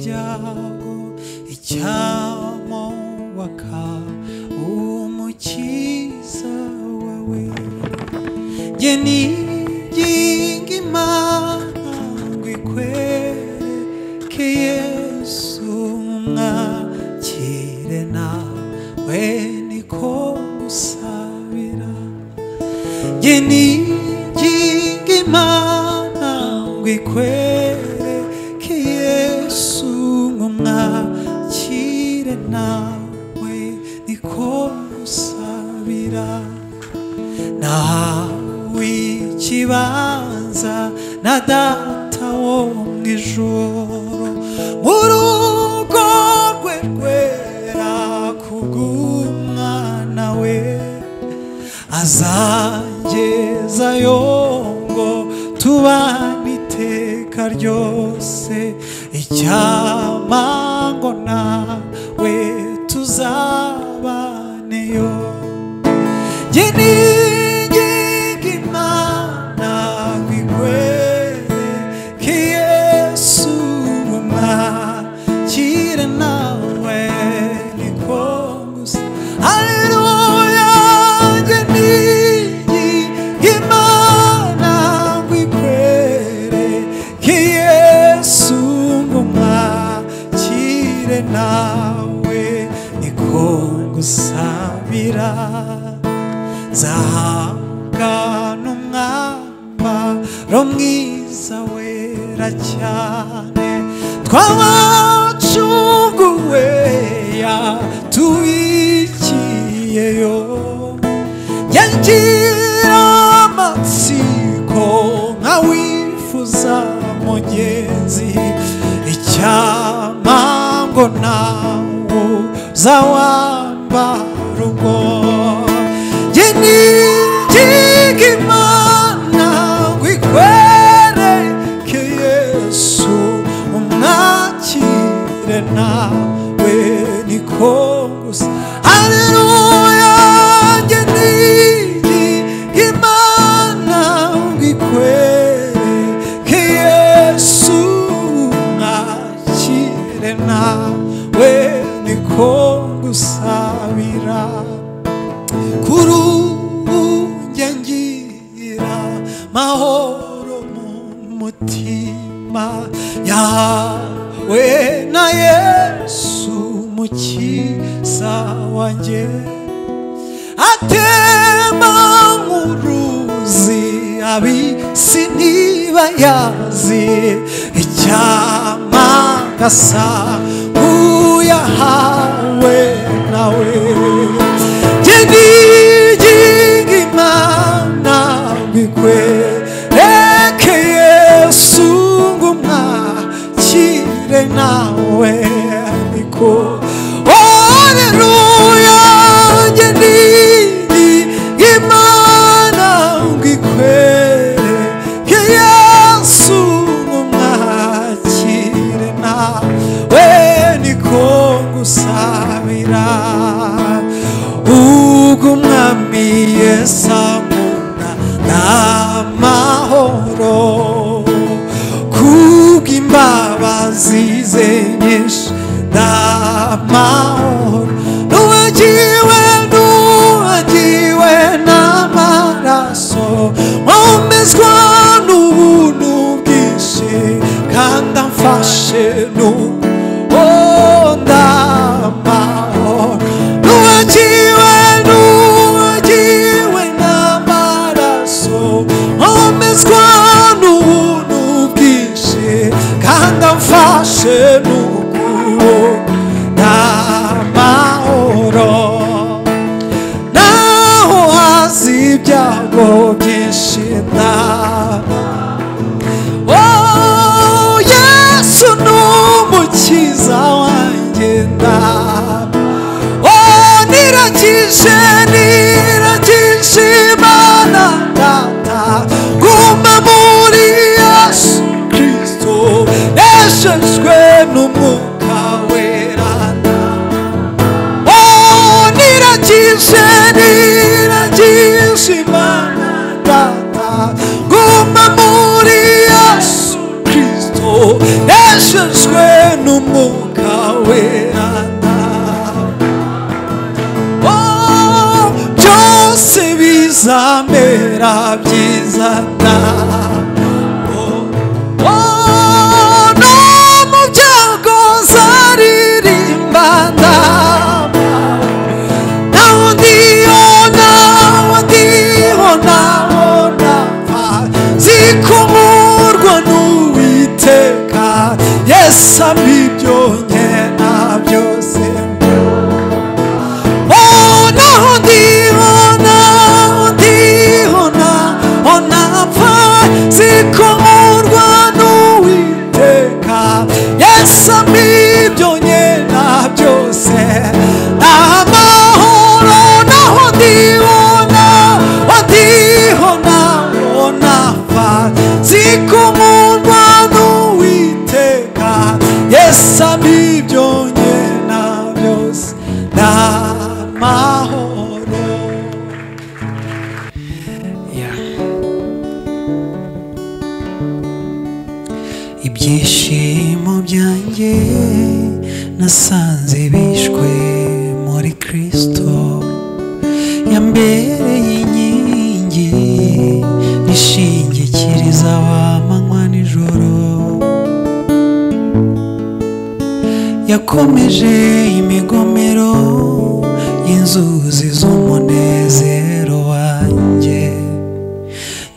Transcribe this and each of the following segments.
cyago icyamowaka umukiza wawe jye niginga imana ngo ikwereke yesu mwakire nawe niko musabira jye niginga imana ngo ikwereke yesu ngo mwakire nawe niko musabira nawe ikibanza na data wo mu ijoro mu rugo rwe rwera kubw'umwana we azagezayo ngo tubane iteka ryose icyamango nawe tuzabaneyo Yeninginga Imana ngo ikwereke Yesu mwakire nawe niko gusa. Haleluya! Yeninginga Imana ngo ikwereke Yesu mwakire nawe niko ngusabira nzahangana umwambaro mwiza wera cyane twabacunguwe yatuwikiyeyo yagira amatsiko nka wifuza mugenzi icyamango nawo uzawambara ubwo yeninginga imana ngo ikwereke yesu umwakire nawe niko gusa haleluya yeninginga imana ngo ikwereke yesu umwakire nawe niko gusabira kuri ubu njye ngira mahoro mu mutima yawe na yesu mukiza wanjye atema nk'uruzi abisi niba yazi icyama gasa nk'uyahawe nawe yeninginga imana bikwereke yesu ngo umwakire nawe niko oleluya yeninginga imana ngo ikwereke yesu ngo umwakire nawe niko ngusabira ubwo umwami yesamuna n'amahoro kubw'imbabazi ze nyinshi n'amahoro n'uwagiwe n'uwagiwe n'amaraso nkomezwa n'ubuntu bwinshi kandi amfashe n'uwo ndamahoro n'uwagiwe n'uwagiwe n'amaraso nkomezwa n'ubuntu bwinshi kandi amfashe n'ukuboko n'amahoro naho hazi ibyago byinshi nta Oh, Yesu ni umukiza wanjye ndaba Oh, niragije niragije imana data guma muri yesu kristo neshejwe n'umwuka wera Oh, niragije niragije imana data guma muri yesu kristo neshejwe n'umwuka wawe Oh, byose bizamera byiza nawe Oh, no mu byago zaririmba ndaba na undi ona undi ona ona zikomorwa n'uwiteka yesu amibyo nkena byose ona undi ona undi ona ona apfa zikomorwa n'uwiteka yesu amibyo nkena byose amahoro naho ndibona ndiho nabona fa zikomorwa n'uwiteka yesu amibyo nkena byose n'amahoro ibyishimo byanjye nasanze bishwe muri kristo yambereye inkingi ishingikiriza abamanywa nijoro yakomeje imigomero y'inzuzi z'umunezero wanjye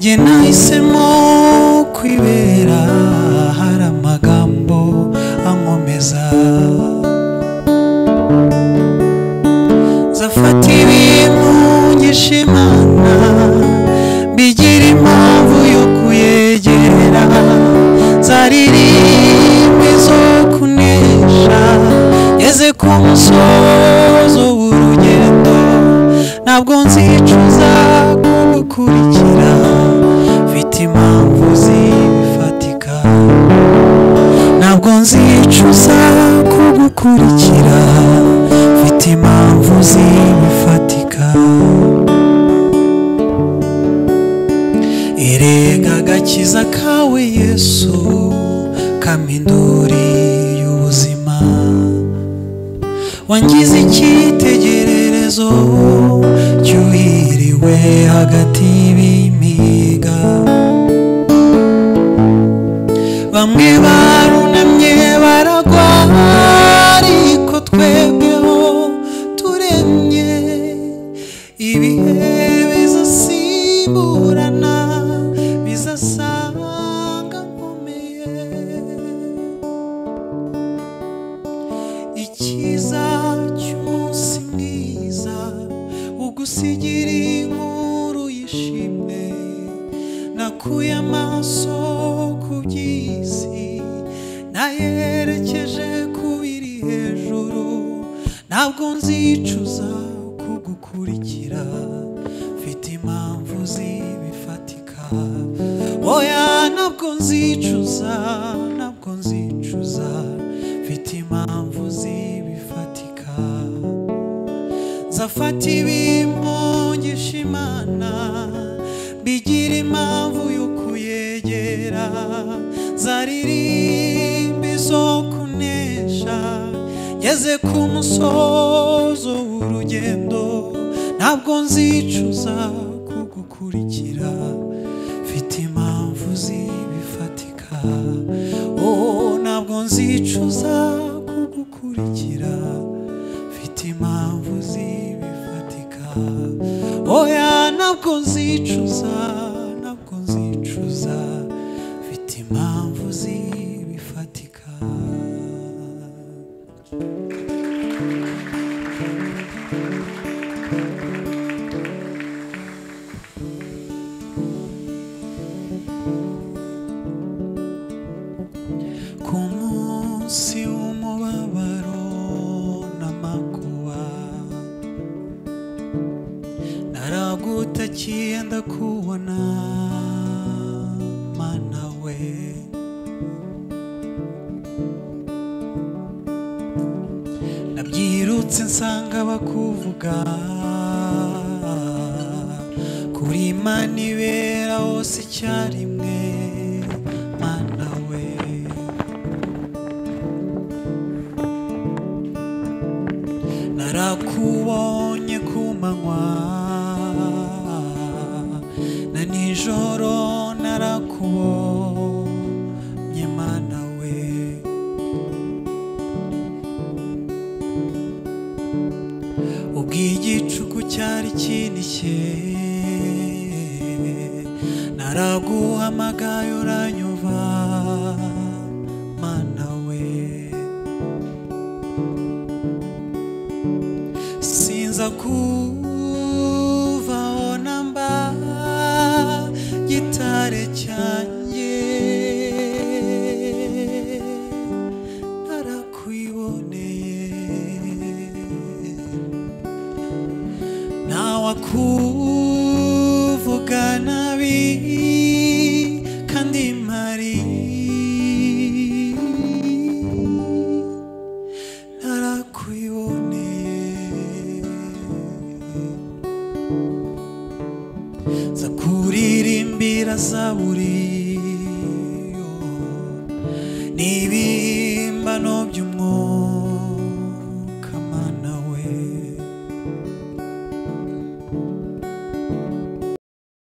njye nahisemo kwibera hari amagambo ankomeza zafata ibintu ngishimana bigira impamvu yo kuyegera zaririmba izo kunesha ngeze ku musozo w'urugendo ntabwo nzicuza kugukurikira mfite impamvu zifatika ntabwo nzicuza kugukurikira mfite impamvu zifatika erega agakiza kawe yesu kama induri y'ubuzima wangize icyitegererezo cyuhiriwe hagati y'ibimiga bamwe barunamye baragwa ariko twebweho turemye ibihe bizasimburana bizasanga nkomeye icyiza cy'umunsi mwiza ugusigira inkuru yishimye nakuye amaso ku by'isi nayerekeje ku biri hejuru ntabwo nzicuza kugukurikira mfite impamvu zibifatika oya ntabwo nzicuza ntabwo nzicuza mfite impamvu zibifatika zafata ibimungisha imana bigira impamvu yo kuyegera zaririmba izo kunesha ngeze ku musozo w'urugendo ntabwo nzicuza kugukurikira mfite impamvu zibifatika oh ntabwo nzicuza kugukurikira mfite impamvu zibifatika oya ntabwo nzicuza ntabwo nzicuza mfite impamvu zibifatika ku munsi w'umubabaro n'amakuba naragutakiye ndakubona mana we nabyirutse nsanga bakuvuga kuri mana ibera hose icyarimwe mana we nakubonye ku manywa na nijoro narakubonye mana we ubwo igicuku cyari kinishye naraguhamagaye uranyumva mana we sinza kuvaho namba gitare cyanjye narakwiboneye ntawakuvuga nabi kandi mpari narakwiboneye nza kuririmbira zaburi yo. ni ibihe